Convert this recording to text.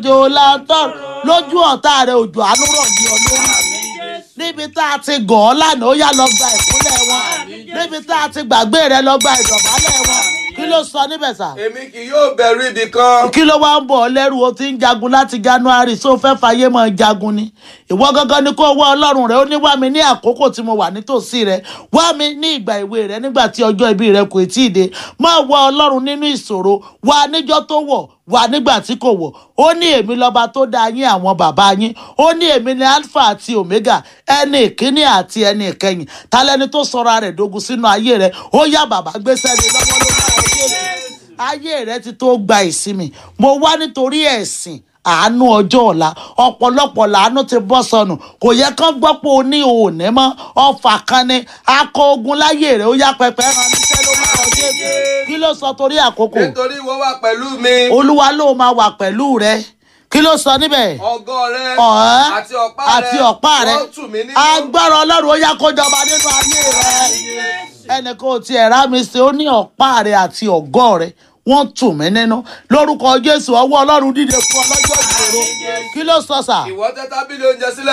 òjò lantern lójú ọ̀tá rẹ òjò àánú rọ̀ ní ọ lórí níbi tá a ti gàn ọ́ lánàá ó yá lọ gba ìkúnlẹ̀ wọn níbi tá a ti gbàgbé rẹ lọ gba ìdọ̀bálẹ̀ wọn kí ló sọ níbẹ̀ sà èmi kì yóò bẹ̀rù ibì kan. kí ló wá ń bọ̀ ọ́ lẹ́rù o ti ń jagun láti january so fẹ́ fàyè mọ́ jagun ni ìwọ gangan ni kó wá ọlọ́run rẹ ó ní wá mi ní àkókò tí mo wà nítòsí rẹ wá mi ní ìgbà ìwé rẹ nígbà tí ọjọ́ ìbí rẹ kò tí ì dé máa wá ọlọ́run nínú ìṣòro wá níjọ́ tó wọ̀ wá nígbà tí kò wọ̀ ó ní èmi lọ́ba tó dá yín àwọn bàbá yín ó ní èmi ní alpha àti omega ẹni ìkíní àti ẹni ìkẹyìn talẹ́ni tó sọra rẹ̀ dogun sínú ayé rẹ̀ ó yá bàbá gbéṣẹ́ ni lọ́wọ́ ló bá wọn ṣe ayé rẹ ti tó gba ìsinmi mo wá nítorí ẹ̀sìn àánú ọjọ́ ọ̀la ọ̀pọ̀lọpọ̀ làánú ti bọ́ sọnù kò yẹ kán gbọ́ pé o ní òní mọ́ ọfà kan ni akọ ogun láyé rẹ̀ ó yá pẹpẹ rán níṣẹ́ ló máa ń ṣe kí ló sọ torí àkókò nítorí wọ́n wà pẹ̀lú mi. olúwa ló máa wà pẹ̀lú rẹ kí ló sọ níbẹ̀ ọgọ́ rẹ ọ̀hán àti ọ̀pá rẹ àti ọ̀pá rẹ wọ́n tù mí nínú. agbára ọlọ́run ó yá kó jọba nínú ayé rẹ ẹnì kan ò tiẹ̀ rá mi ṣe ó ní ọ̀pá rẹ àti ọ̀gọ́ rẹ wọ́n tù mí nínú lórúkọ jésù ọwọ́ ọlọ́run dìde fún ọlọ́jọ́ ìṣòro kí ló sọ sà. ìwọ tẹ́ tábìlì oúnjẹ sílẹ̀